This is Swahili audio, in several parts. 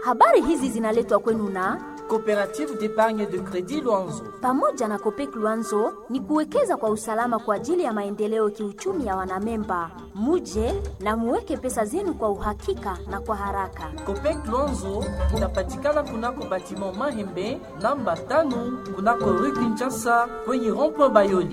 Habari hizi zinaletwa kwenu na Coopérative d'épargne de crédit Luanzo. pamoja na Kopek Luanzo ni kuwekeza kwa usalama kwa ajili ya maendeleo kiuchumi ya wanamemba. Muje na muweke pesa zenu kwa uhakika na kwa haraka. Copec Luanzo inapatikana kunako batiment Mahembe namba tano kunako rue Kinshasa kwenye rond-point Bayoli.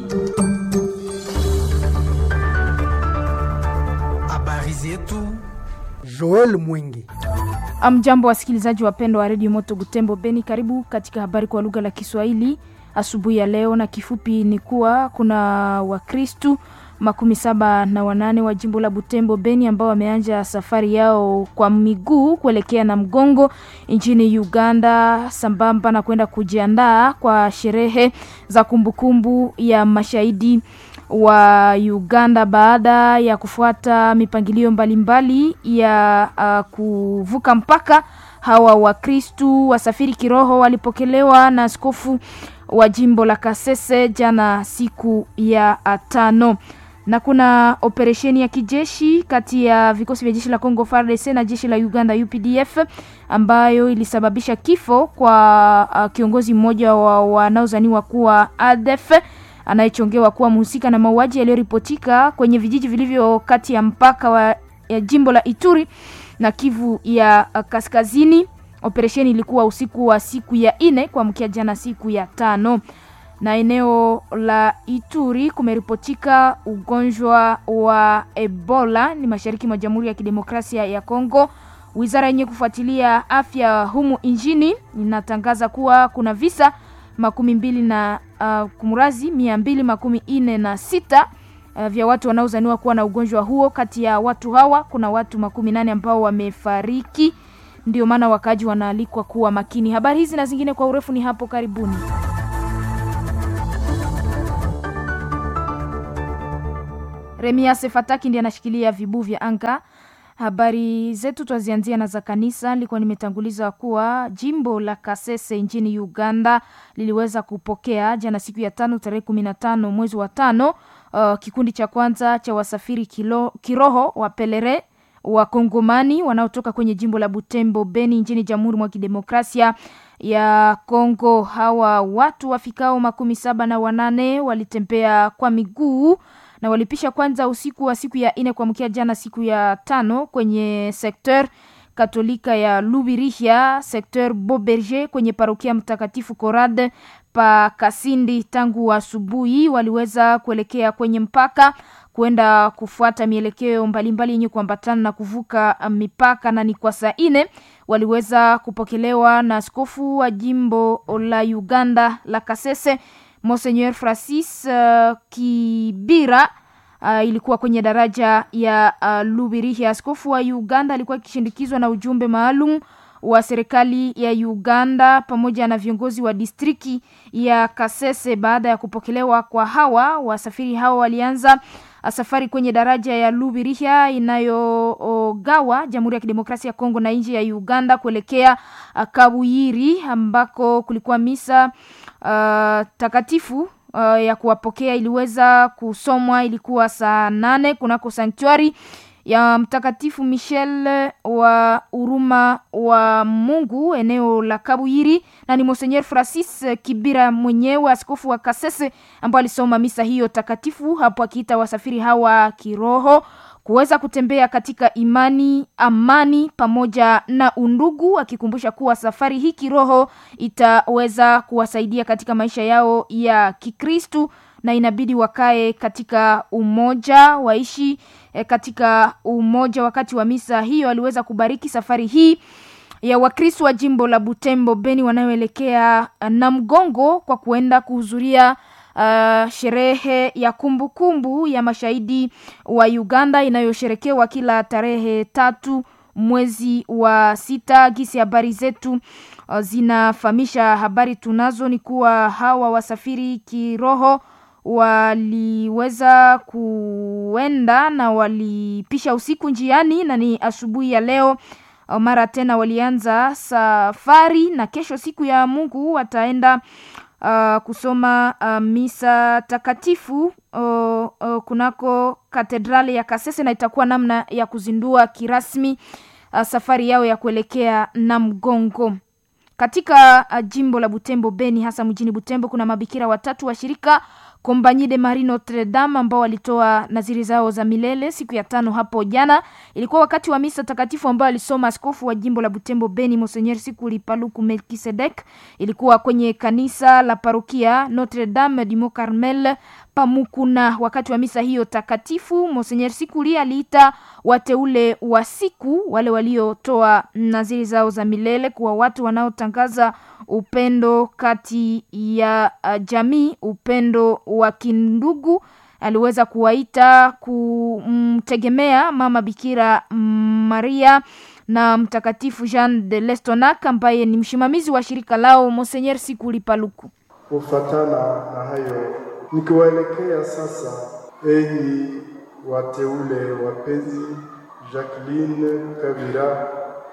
Habari zetu Joel Mwingi. Amjambo wasikilizaji wapendwa wa redio Moto Butembo Beni, karibu katika habari kwa lugha la Kiswahili asubuhi ya leo, na kifupi ni kuwa kuna Wakristu makumi saba na wanane wa jimbo la Butembo Beni ambao wameanja safari yao kwa miguu kuelekea na mgongo nchini Uganda, sambamba na kwenda kujiandaa kwa sherehe za kumbukumbu ya mashahidi wa Uganda baada ya kufuata mipangilio mbalimbali ya uh, kuvuka mpaka. Hawa Wakristu wasafiri kiroho walipokelewa na askofu wa jimbo la Kasese jana siku ya uh, tano na kuna operesheni ya kijeshi kati ya vikosi vya jeshi la Congo FARDC na jeshi la Uganda UPDF ambayo ilisababisha kifo kwa uh, kiongozi mmoja wa wanaozaniwa kuwa ADF anayechongewa kuwa mhusika na mauaji yaliyoripotika kwenye vijiji vilivyo kati ya mpaka wa ya jimbo la Ituri na Kivu ya uh, kaskazini. Operesheni ilikuwa usiku wa siku ya ine kuamkia jana siku ya tano na eneo la Ituri kumeripotika ugonjwa wa Ebola ni mashariki mwa Jamhuri ya Kidemokrasia ya Kongo. Wizara yenye kufuatilia afya humu nchini inatangaza kuwa kuna visa makumi mbili na uh, kumrazi mia mbili makumi ine na sita uh, vya watu wanaozaniwa kuwa na ugonjwa huo. Kati ya watu hawa kuna watu makumi nane ambao wamefariki. Ndio maana wakaaji wanaalikwa kuwa makini. Habari hizi na zingine kwa urefu ni hapo karibuni. Remia Sefataki ndiye anashikilia vibu vya anga. Habari zetu twazianzia na za kanisa. Nilikuwa nimetanguliza kuwa jimbo la Kasese nchini Uganda liliweza kupokea jana siku ya tano tarehe kumi na tano mwezi wa tano uh, kikundi cha kwanza cha wasafiri kilo, kiroho wa pelere wa Kongomani wanaotoka kwenye jimbo la Butembo Beni nchini Jamhuri mwa Kidemokrasia ya Kongo. Hawa watu wafikao makumi saba na wanane walitembea kwa miguu na walipisha kwanza usiku wa siku ya ine kuamkia jana siku ya tano kwenye sekter katolika ya Lubirihia, sekter Boberger kwenye parokia Mtakatifu Korade pa Kasindi. Tangu asubuhi waliweza kuelekea kwenye mpaka kwenda kufuata mielekeo mbalimbali yenye kuambatana na kuvuka mipaka, na ni kwa saa ine waliweza kupokelewa na askofu wa jimbo la Uganda la Kasese Monseigneur Francis uh, Kibira uh, ilikuwa kwenye daraja ya uh, Lubirihia. Askofu wa Uganda alikuwa akishindikizwa na ujumbe maalum wa serikali ya Uganda pamoja na viongozi wa distriki ya Kasese. Baada ya kupokelewa kwa hawa wasafiri, hawa walianza safari kwenye daraja ya Lubirihia inayogawa Jamhuri ya Kidemokrasia ya Kongo na nchi ya Uganda kuelekea uh, Kabuyiri ambako kulikuwa misa uh, takatifu uh, ya kuwapokea iliweza kusomwa. Ilikuwa saa nane kunako sanktuari ya Mtakatifu Michel wa huruma wa Mungu eneo la Kabuyiri, na ni Monseigneur Francis Kibira mwenyewe askofu wa Kasese ambao alisoma misa hiyo takatifu hapo, akiita wasafiri hawa kiroho kuweza kutembea katika imani, amani pamoja na undugu, akikumbusha kuwa safari hii kiroho itaweza kuwasaidia katika maisha yao ya Kikristu na inabidi wakae katika umoja, waishi eh, katika umoja. Wakati wa misa hiyo aliweza kubariki safari hii ya Wakristo wa jimbo la Butembo Beni wanaoelekea na mgongo kwa kuenda kuhudhuria uh, sherehe ya kumbukumbu kumbu ya mashahidi wa Uganda inayosherekewa kila tarehe tatu mwezi wa sita. Gisi habari zetu uh, zinafahamisha, habari tunazo ni kuwa hawa wasafiri kiroho waliweza kuenda na walipisha usiku njiani, na ni asubuhi ya leo mara tena walianza safari, na kesho siku ya Mungu wataenda uh, kusoma uh, misa takatifu uh, uh, kunako katedrali ya Kasese, na itakuwa namna ya kuzindua kirasmi uh, safari yao ya kuelekea Namgongo. Katika uh, jimbo la Butembo Beni, hasa mjini Butembo, kuna mabikira watatu wa shirika Compagnie de Marie Notre Dame ambao walitoa naziri zao za milele siku ya tano hapo jana. Ilikuwa wakati wa misa takatifu ambayo alisoma askofu wa jimbo la Butembo Beni Monseigneur Sikuli Paluku Melkisedek. Ilikuwa kwenye kanisa la parokia Notre Dame du Mont Carmel Pamukuna. Wakati wa misa hiyo takatifu, Monseigneur Sikuli aliita wateule wa siku, wale waliotoa naziri zao za milele, kuwa watu wanaotangaza upendo kati ya uh, jamii, upendo wa kindugu. Aliweza kuwaita kumtegemea mama Bikira Maria na mtakatifu Jean de Lestonac ambaye ni msimamizi wa shirika lao Monseigneur Sikuli Paluku. Kufatana na hayo, nikiwaelekea sasa, enyi wateule wapenzi, Jacqueline Kabira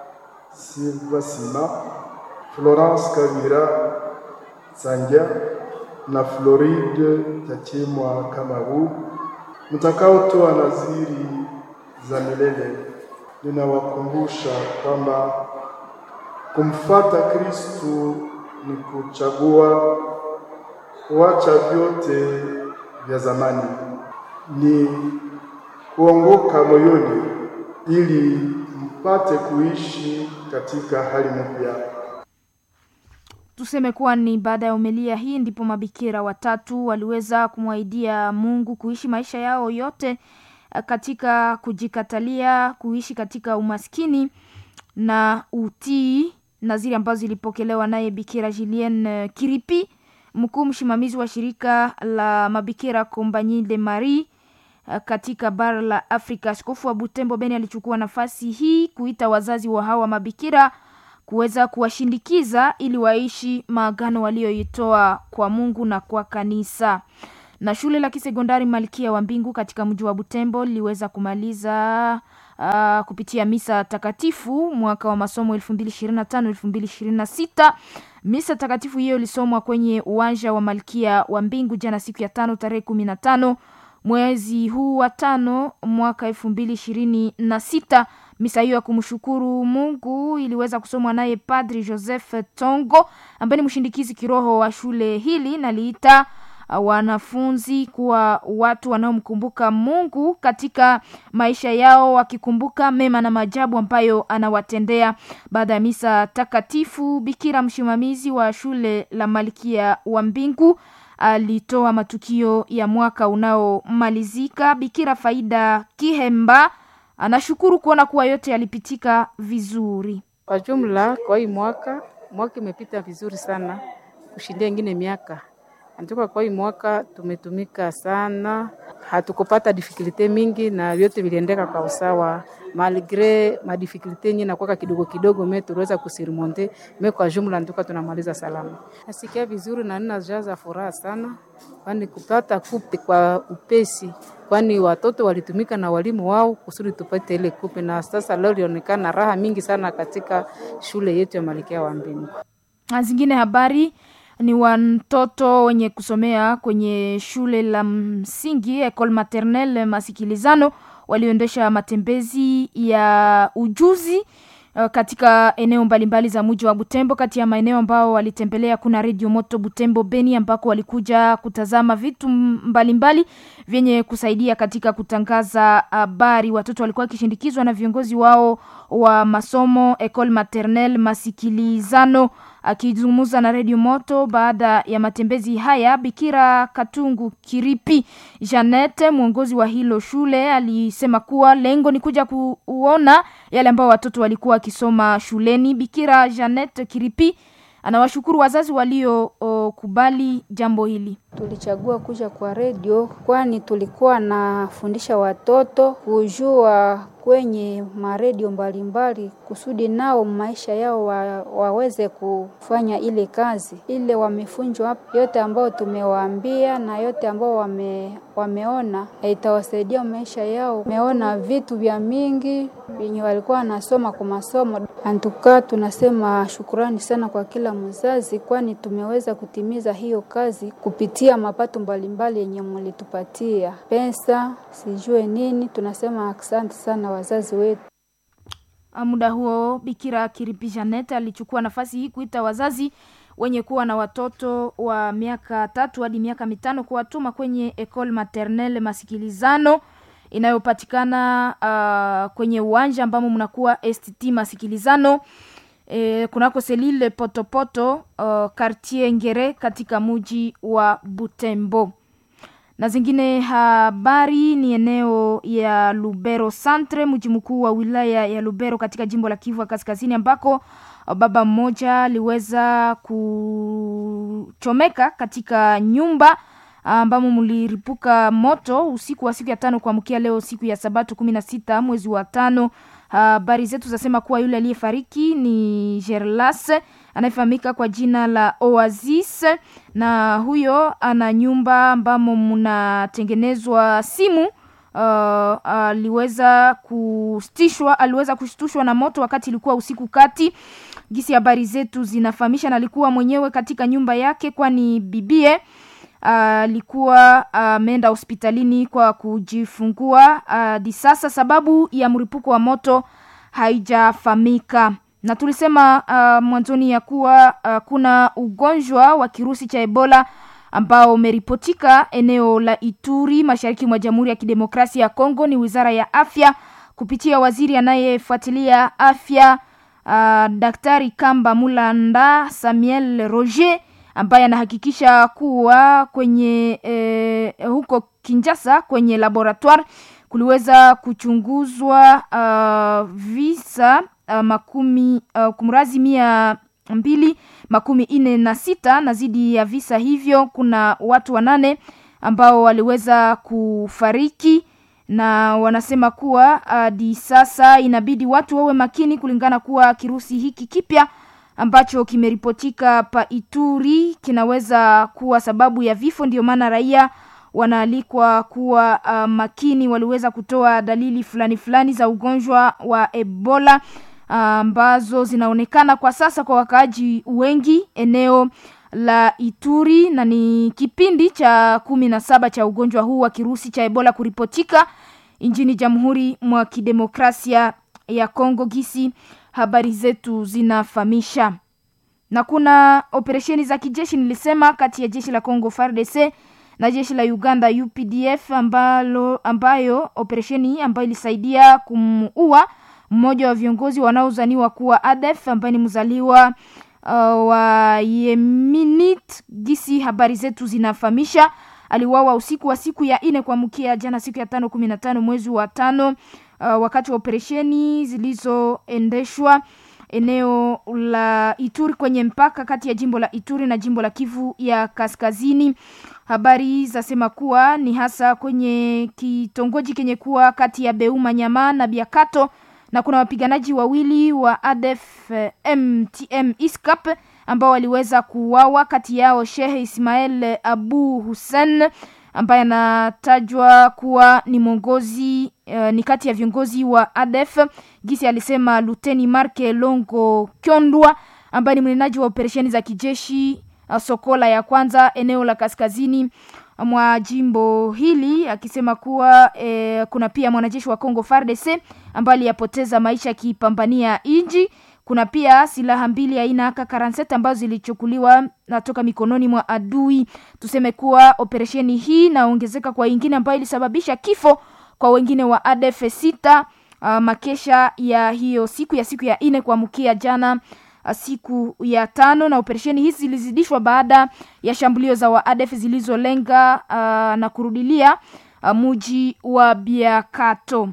Silvasima, Florence Kabira Sanja na Floride Tachimwa Kamaru, mtakaotoa naziri za milele, ninawakumbusha kwamba kumfata Kristu ni kuchagua kuacha vyote vya zamani, ni kuongoka moyoni ili mpate kuishi katika hali mpya. Tuseme kuwa ni baada ya umelia hii ndipo mabikira watatu waliweza kumwaidia Mungu kuishi maisha yao yote katika kujikatalia, kuishi katika umaskini na utii, naziri ambazo zilipokelewa naye Bikira Julien Kiripi, mkuu msimamizi wa shirika la mabikira Compagnie de Marie katika bara la Afrika. Askofu wa Butembo Beni alichukua nafasi hii kuita wazazi wa hawa mabikira kuweza kuwashindikiza ili waishi maagano walioitoa kwa Mungu na kwa kanisa. Na shule la kisekondari Malkia wa Mbingu katika mji wa Butembo liliweza kumaliza uh, kupitia misa takatifu mwaka wa masomo 2025 2026. Misa takatifu hiyo ilisomwa kwenye uwanja wa Malkia wa Mbingu jana siku ya tano tarehe kumi na tano mwezi huu wa tano mwaka elfu mbili ishirini na sita. Misa hiyo ya kumshukuru Mungu iliweza kusomwa naye Padri Joseph Tongo ambaye ni mshindikizi kiroho wa shule hili na liita wanafunzi kuwa watu wanaomkumbuka Mungu katika maisha yao, wakikumbuka mema na maajabu ambayo anawatendea. Baada ya misa takatifu, bikira msimamizi wa shule la Malkia wa Mbingu alitoa matukio ya mwaka unaomalizika. Bikira Faida Kihemba anashukuru kuona kuwa yote yalipitika vizuri. Kwa jumla, kwa hii mwaka mwaka imepita vizuri sana kushindia ingine miaka antoka. Kwa hii mwaka tumetumika sana, hatukupata difikulite mingi na vyote viliendeka kwa usawa, malgre madifikulite nyingi nakwaka kidogo kidogo, me tuliweza kusirimonte me. Kwa jumla ntoka tunamaliza salama, nasikia vizuri na nina jaza furaha sana, kwani kupata kupe kwa upesi kwani watoto walitumika na walimu wao kusudi tupate ile kupe, na sasa leo ilionekana raha mingi sana katika shule yetu ya Malkia wa Mbingu. Zingine habari ni watoto wenye kusomea kwenye shule la msingi Ecole Maternelle Masikilizano walioendesha matembezi ya ujuzi uh, katika eneo mbalimbali za mji wa Butembo. Kati ya maeneo ambao walitembelea kuna Radio Moto Butembo Beni, ambako walikuja kutazama vitu mbalimbali vyenye kusaidia katika kutangaza habari. Watoto walikuwa wakishindikizwa na viongozi wao wa masomo Ecole Maternelle Masikilizano. Akizungumza na Radio Moto baada ya matembezi haya, Bikira Katungu Kiripi Janete, mwongozi wa hilo shule, alisema kuwa lengo ni kuja kuona yale ambao watoto walikuwa wakisoma shuleni. Bikira Janete Kiripi anawashukuru wazazi waliokubali jambo hili. Tulichagua kuja kwa redio kwani tulikuwa nafundisha watoto kujua kwenye maredio mbalimbali kusudi nao maisha yao wa, waweze kufanya ile kazi ile wamefunzwa. Yote ambao tumewaambia na yote ambao wame, wameona itawasaidia maisha yao. Wameona vitu vya mingi vyenye walikuwa wanasoma kwa masomo. Antuka tunasema shukurani sana kwa kila mzazi, kwani tumeweza kutimiza hiyo kazi kupitia mapato mbalimbali yenye mlitupatia pesa, sijue nini. Tunasema asante sana wazazi wetu. Muda huo Bikira Kiripi Janet alichukua nafasi hii kuita wazazi wenye kuwa na watoto wa miaka tatu hadi miaka mitano kuwatuma kwenye Ecole Maternelle Masikilizano inayopatikana uh, kwenye uwanja ambamo mnakuwa STT Masikilizano e, kunako selile Potopoto uh, Quartier Ngere katika muji wa Butembo na zingine habari ni eneo ya Lubero Centre, mji mkuu wa wilaya ya Lubero katika jimbo la Kivu Kaskazini, ambako baba mmoja aliweza kuchomeka katika nyumba ambamo mliripuka moto usiku wa siku ya tano kuamkia leo siku ya Sabato kumi na sita mwezi wa tano. Habari zetu zasema kuwa yule aliyefariki ni Gerlas anayefahamika kwa jina la Oasis, na huyo ana nyumba ambamo mnatengenezwa simu. Uh, aliweza kustishwa aliweza kushtushwa na moto wakati ilikuwa usiku kati. Gisi habari zetu zinafahamisha, na alikuwa mwenyewe katika nyumba yake, kwani bibie alikuwa uh, ameenda uh, hospitalini kwa kujifungua hadi uh, sasa sababu ya mlipuko wa moto haijafahamika na tulisema uh, mwanzoni ya kuwa uh, kuna ugonjwa wa kirusi cha Ebola ambao umeripotika eneo la Ituri mashariki mwa Jamhuri ya Kidemokrasia ya Kongo. Ni Wizara ya Afya kupitia waziri anayefuatilia afya uh, Daktari Kamba Mulanda Samuel Roger ambaye anahakikisha kuwa kwenye eh, huko Kinshasa kwenye laboratoire kuliweza kuchunguzwa uh, visa uh, makumi uh, kumrazi mia mbili makumi nne na sita na zidi ya visa hivyo kuna watu wanane ambao waliweza kufariki na wanasema kuwa hadi uh, sasa inabidi watu wawe makini kulingana kuwa kirusi hiki kipya ambacho kimeripotika pa Ituri kinaweza kuwa sababu ya vifo. Ndio maana raia wanaalikwa kuwa uh, makini. Waliweza kutoa dalili fulani fulani za ugonjwa wa Ebola ambazo uh, zinaonekana kwa sasa kwa wakaaji wengi eneo la Ituri, na ni kipindi cha kumi na saba cha ugonjwa huu wa kirusi cha Ebola kuripotika nchini Jamhuri mwa Kidemokrasia ya Kongo gisi habari zetu zinafahamisha. Na kuna operesheni za kijeshi nilisema, kati ya jeshi la Kongo FARDC na jeshi la Uganda UPDF, ambalo ambayo operesheni hii ambayo ilisaidia kumuua mmoja wa viongozi wanaozaniwa kuwa ADF ambaye ni mzaliwa uh, wa Yemenit. Gisi habari zetu zinafahamisha, aliuawa usiku wa siku ya nne kuamkia jana siku ya tano kumi na tano mwezi wa tano uh, wakati wa operesheni zilizoendeshwa eneo la Ituri kwenye mpaka kati ya jimbo la Ituri na jimbo la Kivu ya Kaskazini. Habari zasema kuwa ni hasa kwenye kitongoji kenye kuwa kati ya Beuma Nyama na Biakato, na kuna wapiganaji wawili wa ADF MTM ISCAP ambao waliweza kuuawa, kati yao Shehe Ismael Abu Hussein ambaye anatajwa kuwa ni mwongozi uh, ni kati ya viongozi wa ADF. Gisi alisema Luteni Marke Longo Kyondwa ambaye ni mnenaji wa operesheni za kijeshi uh, Sokola ya kwanza eneo la kaskazini mwa jimbo hili, akisema kuwa eh, kuna pia mwanajeshi wa Kongo FARDC ambaye aliyapoteza maisha akipambania inji kuna pia silaha mbili aina AK47 ambazo zilichukuliwa natoka mikononi mwa adui. Tuseme kuwa operesheni hii naongezeka kwa ingine ambayo ilisababisha kifo kwa wengine wa ADF sita. Uh, makesha ya hiyo siku ya siku ya nne kuamkia jana uh, siku ya tano, na operesheni hizi zilizidishwa baada ya shambulio za wa ADF zilizolenga uh, na kurudilia uh, muji wa Biakato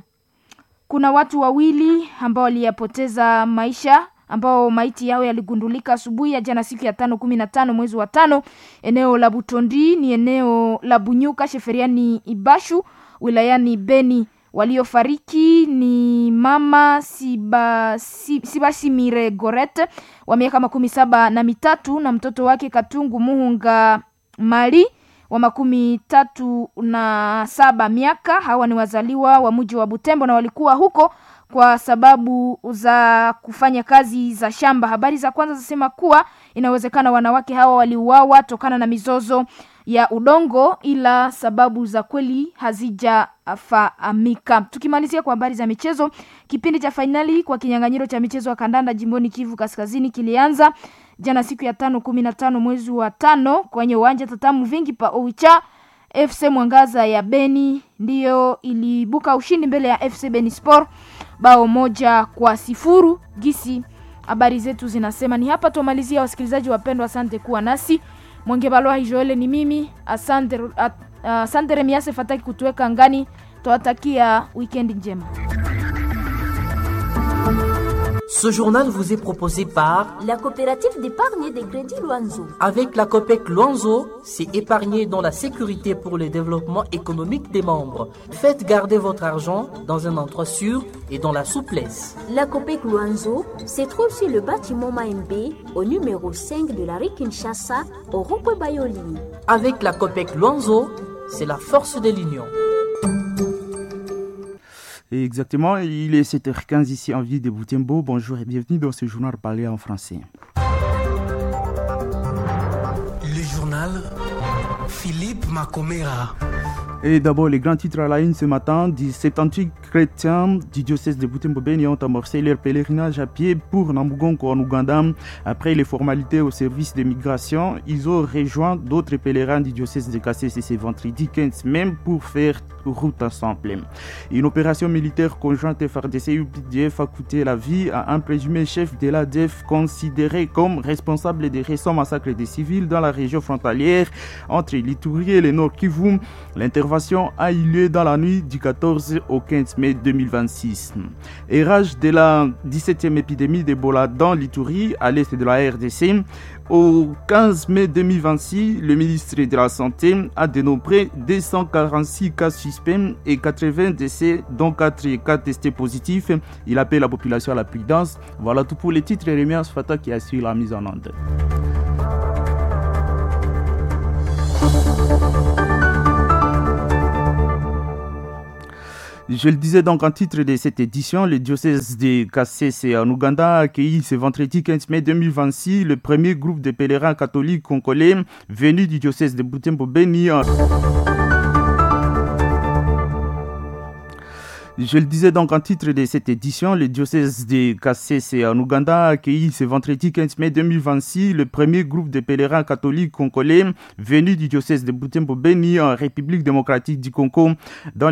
kuna watu wawili ambao waliyapoteza maisha ambao maiti yao yaligundulika asubuhi ya jana siku ya tano kumi na tano mwezi wa tano eneo la Butondi ni eneo la Bunyuka sheferiani Ibashu wilayani Beni. Waliofariki ni mama Siba, Sibasimire Goret wa miaka makumi saba na mitatu na mtoto wake Katungu Muhunga Mali wa makumi tatu na saba miaka. Hawa ni wazaliwa wa mji wa Butembo na walikuwa huko kwa sababu za kufanya kazi za shamba. Habari za kwanza zinasema kuwa inawezekana wanawake hawa waliuawa tokana na mizozo ya udongo, ila sababu za kweli hazijafahamika. Tukimalizia kwa habari za michezo, kipindi cha fainali kwa kinyang'anyiro cha michezo wa kandanda jimboni Kivu Kaskazini kilianza jana siku ya tano kumi na tano mwezi wa tano kwenye uwanja tatamu vingi pa Oicha. FC Mwangaza ya Beni ndiyo ilibuka ushindi mbele ya FC Beni Sport bao moja kwa sifuru. Gisi habari zetu zinasema ni hapa tumalizia. Wasikilizaji wapendwa, asante kuwa nasi. Mwenge Balwa Joele ni mimi, asante, asante Remiase Fataki kutuweka ngani. Twawatakia weekend njema. Ce journal vous est proposé par la coopérative d'épargne et de crédit Luanzo. Avec la COPEC Luanzo, c'est épargner dans la sécurité pour le développement économique des membres. Faites garder votre argent dans un endroit sûr et dans la souplesse. La COPEC Luanzo se trouve sur le bâtiment Maembe au numéro 5 de la rue Kinshasa au rond-point Bayoli. Avec la COPEC Luanzo, c'est la force de l'union. Exactement, il est 7h15 ici en ville de Boutembo. Bonjour et bienvenue dans ce journal parlé en français. Le journal Philippe Macomera. Et d'abord, les grands titres à la une ce matin. 78 chrétiens du diocèse de Butembo-Beni ont amorcé leur pèlerinage à pied pour Namugongo en Ouganda. Après les formalités au service de migration, ils ont rejoint d'autres pèlerins du diocèse de Kassese ce vendredi 15 même pour faire route ensemble. Une opération militaire conjointe FRDC et UPDF a coûté la vie à un présumé chef de l'ADF considéré comme responsable des récents massacres des civils dans la région frontalière entre l'Itourie et le Nord Kivu. L'intervention a eu lieu dans la nuit du 14 au 15 mai 2026. Érage de la 17e épidémie d'Ebola dans l'Itourie à l'est de la RDC. Au 15 mai 2026, le ministre de la Santé a dénombré 246 cas suspects et 80 décès, dont 4 cas testés positifs. Il appelle la population à la prudence. Voilà tout pour les titres. Rémi Fata qui assure la mise en onde. Je le disais donc en titre de cette édition, le diocèse de Kassese en Ouganda a accueilli ce vendredi 15 mai 2026 le premier groupe de pèlerins catholiques congolais venus du diocèse de Butembo Beni. Je le disais donc en titre de cette édition, le diocèse de Kassese en Ouganda a accueilli ce vendredi 15 mai 2026 le premier groupe de pèlerins catholiques congolais venus du diocèse de Butembo Beni en République démocratique du Congo. Dans